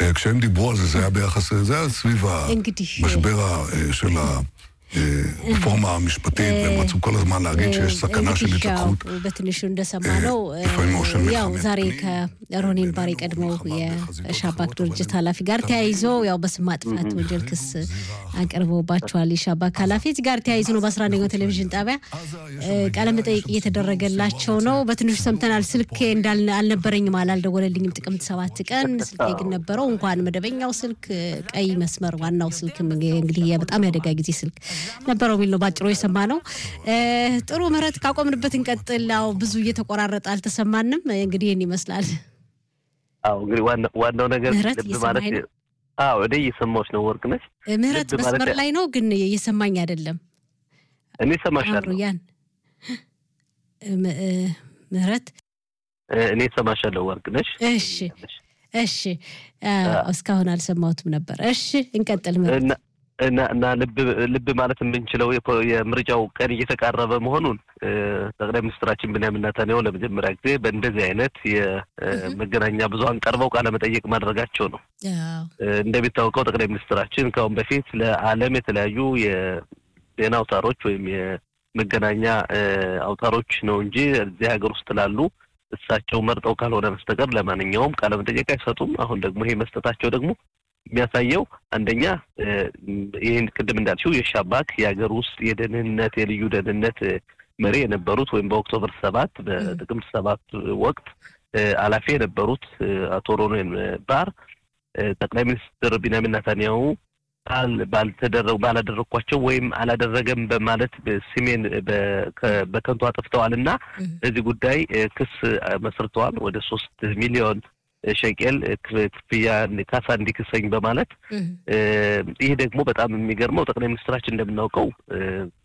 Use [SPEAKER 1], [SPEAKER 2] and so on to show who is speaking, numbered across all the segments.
[SPEAKER 1] כשהם דיברו על זה, זה היה ביחס, זה היה סביב
[SPEAKER 2] እንግዲህ
[SPEAKER 1] המשבר ה- של הרפורמה המשפטית, והם רצו כל הזמן להגיד שיש סכנה של
[SPEAKER 2] እንግዲህ ያው
[SPEAKER 1] התלקחות.
[SPEAKER 2] በትንሹ እንደሰማነው
[SPEAKER 1] לפעמים הוא של
[SPEAKER 2] ያው
[SPEAKER 1] מלחמת
[SPEAKER 2] ዛሬ
[SPEAKER 1] פנים,
[SPEAKER 2] ከሮኒን ባር የቀድሞው የሻባክ ድርጅት ኃላፊ ጋር ተያይዞ ያው በስም ማጥፋት ወንጀል ክስ አቅርበውባቸዋል። የሻባክ ኃላፊ እዚህ ጋር ተያይዞ ነው በአስራ አንደኛው ቴሌቪዥን ጣቢያ ቃለ መጠይቅ እየተደረገላቸው ነው። በትንሹ ሰምተናል። ስልኬ እንዳል አልነበረኝም አላልደወለልኝም ጥቅምት ሰባት ቀን ስልኬ ግን ነበረው። እንኳን መደበኛው ስልክ ቀይ መስመር ዋናው ስልክም እንግዲህ በጣም ያደጋ ጊዜ ስልክ ነበረው የሚል ነው ባጭሩ የሰማ ነው። ጥሩ ምህረት ካቆምንበት እንቀጥል። ያው ብዙ እየተቆራረጠ አልተሰማንም። እንግዲህ ይህን ይመስላል።
[SPEAKER 3] አዎ እንግዲህ ዋና- ዋናው ነገር
[SPEAKER 2] ምህረት
[SPEAKER 3] ልብ ማለት
[SPEAKER 2] እየሰማኸኝ ነው?
[SPEAKER 3] አዎ እኔ እየሰማሁሽ ነው ወርቅነሽ።
[SPEAKER 2] ምህረት
[SPEAKER 3] ልብ ማለት
[SPEAKER 2] መስመር ላይ ነው ግን እየሰማኝ አይደለም።
[SPEAKER 3] እኔ እሰማሻለሁ
[SPEAKER 2] አምሩያን ም- እ፣ ምህረት
[SPEAKER 3] እ፣ እኔ እሰማሻለሁ ወርቅነሽ።
[SPEAKER 2] እሺ እሺ አ፣ እስካሁን አልሰማሁትም ነበር። እሺ እንቀጥል ምህረት።
[SPEAKER 3] እና እና እና ልብ ልብ ማለት የምንችለው የፖ- የምርጫው ቀን እየተቃረበ መሆኑን እ፣ ጠቅላይ ሚኒስትራችን ብንያሚን ኔታንያሁ ለመጀመሪያ ጊዜ በእንደዚህ አይነት የመገናኛ ብዙኃን ቀርበው ቃለ መጠየቅ ማድረጋቸው ነው።
[SPEAKER 2] አዎ፣
[SPEAKER 3] እ፣ እንደሚታወቀው ጠቅላይ ሚኒስትራችን ከአሁን በፊት ለዓለም የተለያዩ የዜና አውታሮች ወይም የመገናኛ እ፣ አውታሮች ነው እንጂ እዚህ ሀገር ውስጥ ላሉ እሳቸው መርጠው ካልሆነ በስተቀር ለማንኛውም ቃለ መጠየቅ አይሰጡም። አሁን ደግሞ ይሄ መስጠታቸው ደግሞ የሚያሳየው አንደኛ እ፣ ይህን ቅድም እንዳልሽው የሻባክ የሀገር ውስጥ የደህንነት የልዩ ደህንነት እ፣ መሪ የነበሩት ወይም በኦክቶበር ሰባት በጥቅምት ሰባት ወቅት እ፣ ኃላፊ የነበሩት እ፣ አቶ ሮኔን ባር እ፣ ጠቅላይ ሚኒስትር ቢንያሚን ኔታንያሁ ባል- ባልተደረጉ ባላደረግኳቸው ወይም አላደረገም በማለት ስሜን በ- ከ- በከንቱ አጥፍተዋል እና
[SPEAKER 2] እም፣
[SPEAKER 3] በዚህ ጉዳይ እ፣ ክስ እ፣ መስርተዋል። ወደ ሶስት ሚሊዮን እ፣ ሸቄል እ፣ ክፍ- ክፍያ ካሳ እንዲክሰኝ በማለት
[SPEAKER 2] እም፣
[SPEAKER 3] እ፣ ይህ ደግሞ በጣም የሚገርመው ጠቅላይ ሚኒስትራችን እንደምናውቀው እ፣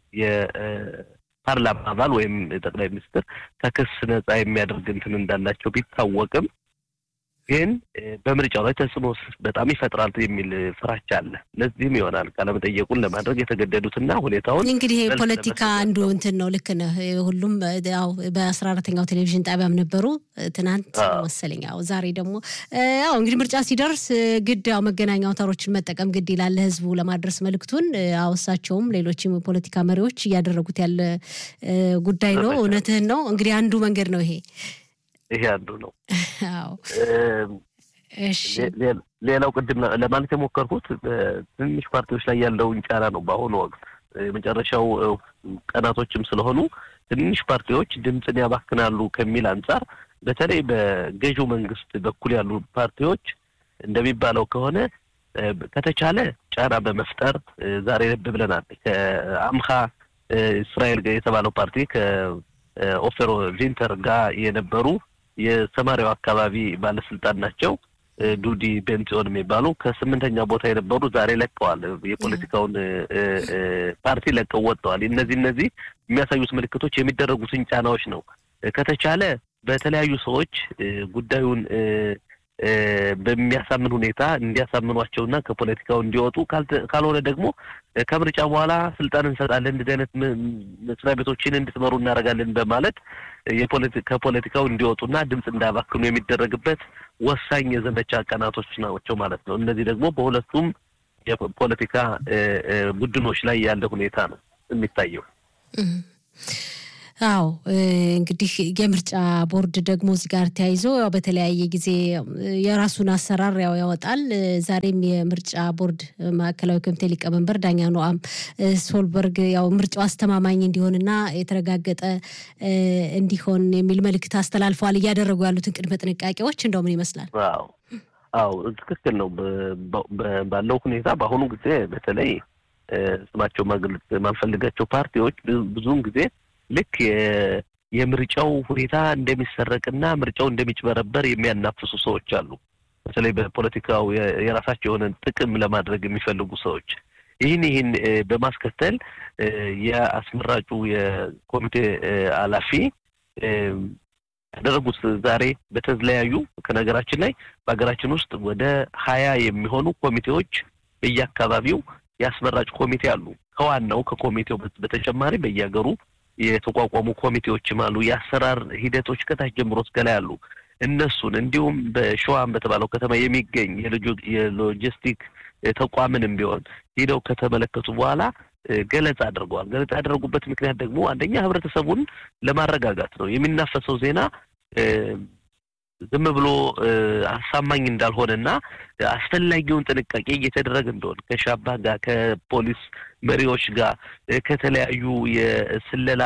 [SPEAKER 3] የፓርላማ አባል ወይም ጠቅላይ ሚኒስትር ከክስ ነጻ የሚያደርግ እንትን እንዳላቸው ቢታወቅም ግን እ፣ በምርጫው ላይ ተጽዕኖ በጣም ይፈጥራል የሚል ፍራቻ አለ። ለዚህም ይሆናል ቃለመጠየቁን ለማድረግ የተገደዱትና ሁኔታውን
[SPEAKER 2] እንግዲህ ይሄ
[SPEAKER 3] መልስ
[SPEAKER 2] ፖለቲካ
[SPEAKER 3] ለመስጠት
[SPEAKER 2] አንዱ
[SPEAKER 3] ነው።
[SPEAKER 2] እንትን ነው። ልክ ነህ። ሁሉም ያው በአስራ አራተኛው ቴሌቪዥን ጣቢያም ነበሩ ትናንት
[SPEAKER 3] አዎ።
[SPEAKER 2] መሰለኝ። ያው ዛሬ ደግሞ ያው እንግዲህ ምርጫ ሲደርስ ግድ ያው መገናኛ አውታሮችን መጠቀም ግድ ይላል ለህዝቡ ለማድረስ መልእክቱን። ያው እሳቸውም ሌሎችም የፖለቲካ መሪዎች እያደረጉት ያለ እ፣ ጉዳይ ነው።
[SPEAKER 3] ዘመቻ።
[SPEAKER 2] እውነትህን ነው። እንግዲህ አንዱ መንገድ ነው ይሄ።
[SPEAKER 3] ይሄ አንዱ ነው።
[SPEAKER 2] አዎ
[SPEAKER 3] እ፣
[SPEAKER 2] እሺ
[SPEAKER 3] ሌ- ሌ- ሌላው ቅድም ለ- ለማለት የሞከርኩት በትንሽ ፓርቲዎች ላይ ያለውን ጫና ነው። በአሁኑ ወቅት የመጨረሻው እ፣ ቀናቶችም ስለሆኑ ትንሽ ፓርቲዎች ድምፅን ያባክናሉ ከሚል አንጻር በተለይ በገዢው መንግስት በኩል ያሉ ፓርቲዎች እንደሚባለው ከሆነ እ፣ ከተቻለ ጫና በመፍጠር እ፣ ዛሬ ልብ ብለናል። ከአምሃ እ፣ እስራኤል ጋር የተባለው ፓርቲ ከኦፌሮ ቪንተር ጋር የነበሩ የሰማሪያው አካባቢ ባለስልጣን ናቸው። እ፣ ዱዲ ቤንጽዮን የሚባሉ ከስምንተኛ ቦታ የነበሩ ዛሬ ለቀዋል። የፖለቲካውን እ፣ እ፣ እ፣ ፓርቲ ለቀው ወጥተዋል። እነዚህ እነዚህ የሚያሳዩት ምልክቶች የሚደረጉትን ጫናዎች ነው። እ፣ ከተቻለ በተለያዩ ሰዎች እ፣ ጉዳዩን እ፣ እ፣ በሚያሳምን ሁኔታ እንዲያሳምኗቸውና ከፖለቲካው እንዲወጡ ካልተ- ካልሆነ ደግሞ እ፣ ከምርጫ በኋላ ስልጣን እንሰጣለን እንደዚህ አይነት ም- መስሪያ ቤቶችን እንድትመሩ እናደርጋለን በማለት እ፣ የፖለቲ- ከፖለቲካው እንዲወጡና ድምፅ እንዳያባክኑ የሚደረግበት ወሳኝ የዘመቻ ቀናቶች ናቸው ማለት ነው። እነዚህ ደግሞ በሁለቱም የፖለቲካ እ፣ እ፣ ቡድኖች ላይ ያለ ሁኔታ ነው የሚታየው።
[SPEAKER 2] እም። አዎ እ፣ እንግዲህ የምርጫ ቦርድ ደግሞ እዚህ ጋር ተያይዞ ያው በተለያየ ጊዜ እ፣ የራሱን አሰራር ያው ያወጣል። እ፣ ዛሬም የምርጫ ቦርድ ማዕከላዊ ኮሚቴ ሊቀመንበር ዳኛ ኖአም እ፣ ሶልበርግ ያው ምርጫው አስተማማኝ እንዲሆንና የተረጋገጠ እ፣ እንዲሆን የሚል መልእክት አስተላልፈዋል። እያደረጉ ያሉትን ቅድመ ጥንቃቄዎች እንደው ምን ይመስላል?
[SPEAKER 3] አዎ አዎ ትክክል ነው። በ- በ- ባለው ሁኔታ በአሁኑ ጊዜ በተለይ እ፣ ስማቸው ማግለጽ የማንፈልጋቸው ፓርቲዎች ብዙ- ብዙውን ጊዜ ልክ የ- የምርጫው ሁኔታ እንደሚሰረቅና ምርጫው እንደሚጭበረበር የሚያናፍሱ ሰዎች አሉ። በተለይ በፖለቲካው የ- የራሳቸው የሆነ ጥቅም ለማድረግ የሚፈልጉ ሰዎች ይህን ይህን እ፣ በማስከተል እ፣ የአስመራጩ የኮሚቴ እ፣ ኃላፊ እ፣ ያደረጉት ዛሬ በተለያዩ ከነገራችን ላይ በሀገራችን ውስጥ ወደ ሀያ የሚሆኑ ኮሚቴዎች በየአካባቢው የአስመራጭ ኮሚቴ አሉ። ከዋናው ከኮሚቴው በተጨማሪ በየሀገሩ የተቋቋሙ ኮሚቴዎችም አሉ። የአሰራር ሂደቶች ከታች ጀምሮ እስከ ላይ አሉ። እነሱን እንዲሁም በሸዋም በተባለው ከተማ የሚገኝ የሎጂስቲክ ተቋምንም ቢሆን ሄደው ከተመለከቱ በኋላ ገለጻ አድርገዋል። ገለጻ ያደረጉበት ምክንያት ደግሞ አንደኛ ህብረተሰቡን ለማረጋጋት ነው። የሚናፈሰው ዜና ዝም ብሎ አሳማኝ እንዳልሆነና አስፈላጊውን ጥንቃቄ እየተደረገ እንደሆነ ከሻባ ጋር ከፖሊስ መሪዎች ጋር ከተለያዩ የስለላ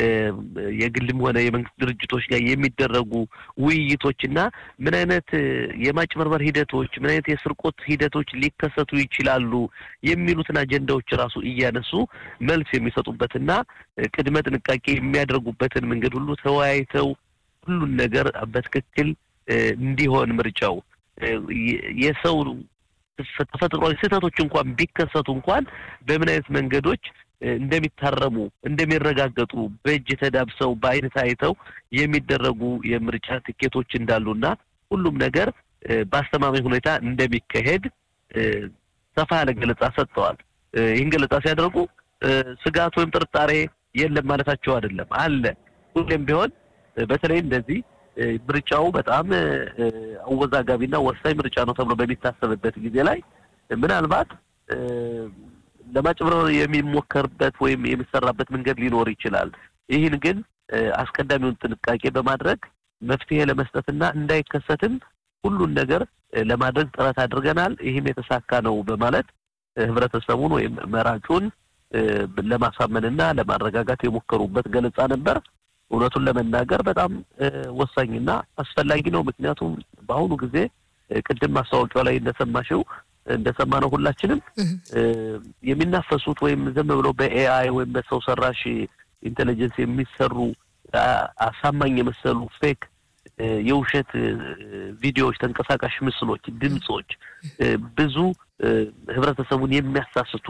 [SPEAKER 3] የግልም ሆነ የመንግስት ድርጅቶች ጋር የሚደረጉ ውይይቶችና ምን አይነት የማጭበርበር ሂደቶች፣ ምን አይነት የስርቆት ሂደቶች ሊከሰቱ ይችላሉ የሚሉትን አጀንዳዎች ራሱ እያነሱ መልስ የሚሰጡበትና ቅድመ ጥንቃቄ የሚያደርጉበትን መንገድ ሁሉ ተወያይተው ሁሉን ነገር በትክክል እንዲሆን ምርጫው የሰው ተፈጥሯዊ ስህተቶች እንኳን ቢከሰቱ እንኳን በምን አይነት መንገዶች እንደሚታረሙ እንደሚረጋገጡ በእጅ ተዳብሰው በአይን ታይተው የሚደረጉ የምርጫ ትኬቶች እንዳሉና ሁሉም ነገር በአስተማማኝ ሁኔታ እንደሚካሄድ ሰፋ ያለ ገለጻ ሰጥተዋል። ይህን ገለጻ ሲያደርጉ ስጋት ወይም ጥርጣሬ የለም ማለታቸው አይደለም፣ አለ። ሁሌም ቢሆን በተለይ እንደዚህ ምርጫው በጣም አወዛጋቢና ወሳኝ ምርጫ ነው ተብሎ በሚታሰብበት ጊዜ ላይ ምናልባት ለማጭበርበር የሚሞከርበት ወይም የሚሰራበት መንገድ ሊኖር ይችላል። ይህን ግን አስቀዳሚውን ጥንቃቄ በማድረግ መፍትሄ ለመስጠትና እንዳይከሰትም ሁሉን ነገር ለማድረግ ጥረት አድርገናል። ይህም የተሳካ ነው በማለት ህብረተሰቡን ወይም መራጩን ለማሳመንና ለማረጋጋት የሞከሩበት ገለጻ ነበር። እውነቱን ለመናገር በጣም ወሳኝና አስፈላጊ ነው። ምክንያቱም በአሁኑ ጊዜ ቅድም ማስታወቂያው ላይ እንደሰማሽው እንደሰማነው ሁላችንም የሚናፈሱት ወይም ዝም ብሎ በኤአይ ወይም በሰው ሰራሽ ኢንቴሊጀንስ የሚሰሩ አሳማኝ የመሰሉ ፌክ የውሸት ቪዲዮዎች፣ ተንቀሳቃሽ ምስሎች፣ ድምፆች ብዙ ህብረተሰቡን የሚያሳስቱ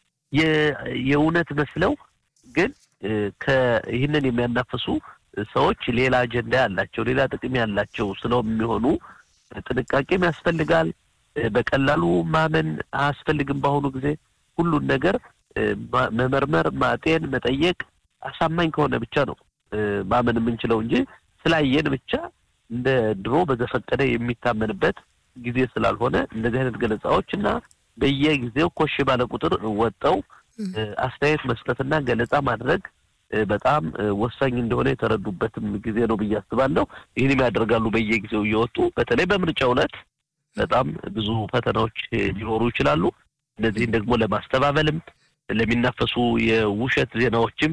[SPEAKER 3] የእውነት መስለው ግን ይህንን የሚያናፍሱ ሰዎች ሌላ አጀንዳ ያላቸው ሌላ ጥቅም ያላቸው ስለሚሆኑ ጥንቃቄም ያስፈልጋል። በቀላሉ ማመን አያስፈልግም። በአሁኑ ጊዜ ሁሉን ነገር መመርመር፣ ማጤን፣ መጠየቅ አሳማኝ ከሆነ ብቻ ነው ማመን የምንችለው እንጂ ስላየን ብቻ እንደ ድሮ በዘፈቀደ የሚታመንበት ጊዜ ስላልሆነ እንደዚህ አይነት ገለጻዎች እና በየጊዜው ኮሽ ባለ ቁጥር ወጠው አስተያየት መስጠትና ገለጻ ማድረግ በጣም ወሳኝ እንደሆነ የተረዱበትም ጊዜ ነው ብዬ አስባለሁ። ይህንም ያደርጋሉ በየጊዜው እየወጡ በተለይ በምርጫው ዕለት በጣም ብዙ ፈተናዎች ሊኖሩ ይችላሉ። እነዚህን ደግሞ ለማስተባበልም ለሚናፈሱ የውሸት ዜናዎችም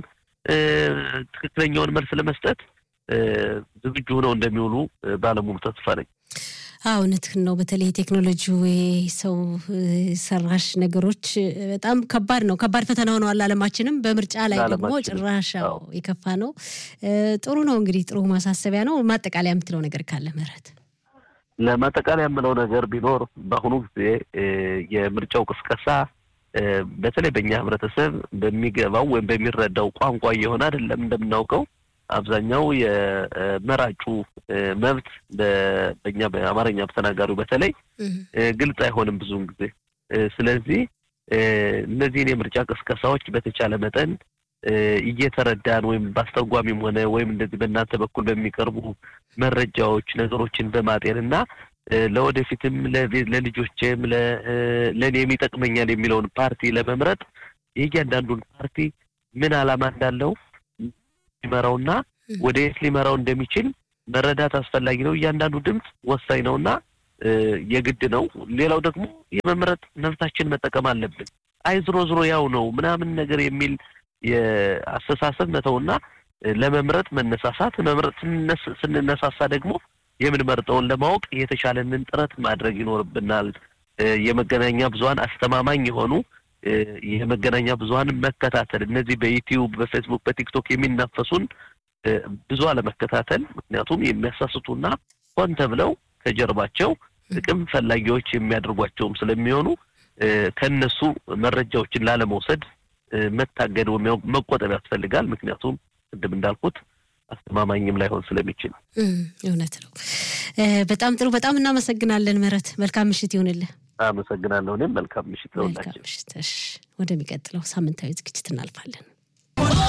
[SPEAKER 3] ትክክለኛውን መልስ ለመስጠት ዝግጁ ሆነው እንደሚውሉ ባለሙሉ ተስፋ ነኝ።
[SPEAKER 2] እውነትህን ነው። በተለይ ቴክኖሎጂው ሰው ሰራሽ ነገሮች በጣም ከባድ ነው፣ ከባድ ፈተና ሆነዋል ዓለማችንም። በምርጫ ላይ ደግሞ ጭራሽ የከፋ ነው። ጥሩ ነው እንግዲህ ጥሩ ማሳሰቢያ ነው። ማጠቃለያ የምትለው ነገር ካለ ምህረት?
[SPEAKER 3] ለማጠቃለያ የምለው ነገር ቢኖር በአሁኑ ጊዜ የምርጫው ቅስቀሳ በተለይ በእኛ ህብረተሰብ በሚገባው ወይም በሚረዳው ቋንቋ እየሆነ አይደለም እንደምናውቀው አብዛኛው የመራጩ መብት በእኛ በአማርኛ ተናጋሪው በተለይ ግልጽ አይሆንም ብዙውን ጊዜ። ስለዚህ እነዚህን የምርጫ ቅስቀሳዎች በተቻለ መጠን እየተረዳን ወይም በአስተርጓሚም ሆነ ወይም እንደዚህ በእናንተ በኩል በሚቀርቡ መረጃዎች ነገሮችን በማጤን እና ለወደፊትም ለልጆቼም ለእኔም ይጠቅመኛል የሚለውን ፓርቲ ለመምረጥ የእያንዳንዱን ፓርቲ ምን ዓላማ እንዳለው ሊመራውና ወደ የት ሊመራው እንደሚችል መረዳት አስፈላጊ ነው። እያንዳንዱ ድምፅ ወሳኝ ነውና የግድ ነው። ሌላው ደግሞ የመምረጥ መብታችን መጠቀም አለብን። አይ ዝሮ ዝሮ ያው ነው ምናምን ነገር የሚል የአስተሳሰብ መተውና ለመምረጥ መነሳሳት፣ መምረጥ ስንነሳሳ ደግሞ የምንመርጠውን ለማወቅ የተሻለንን ጥረት ማድረግ ይኖርብናል። የመገናኛ ብዙኃን አስተማማኝ የሆኑ የመገናኛ ብዙኃን መከታተል እነዚህ በዩቲዩብ፣ በፌስቡክ፣ በቲክቶክ የሚናፈሱን ብዙ አለመከታተል። ምክንያቱም የሚያሳስቱና ሆን ተብለው ከጀርባቸው ጥቅም ፈላጊዎች የሚያደርጓቸውም ስለሚሆኑ ከነሱ መረጃዎችን ላለመውሰድ መታገድ ወይም መቆጠብ ያስፈልጋል። ምክንያቱም ቅድም እንዳልኩት አስተማማኝም ላይሆን ስለሚችል
[SPEAKER 2] እውነት ነው። በጣም ጥሩ። በጣም እናመሰግናለን ምህረት። መልካም ምሽት ይሁንልህ።
[SPEAKER 3] አመሰግናለሁ። እኔም መልካም ምሽት ለሁላችን።
[SPEAKER 2] መልካም ምሽት። ወደሚቀጥለው ሳምንታዊ ዝግጅት እናልፋለን።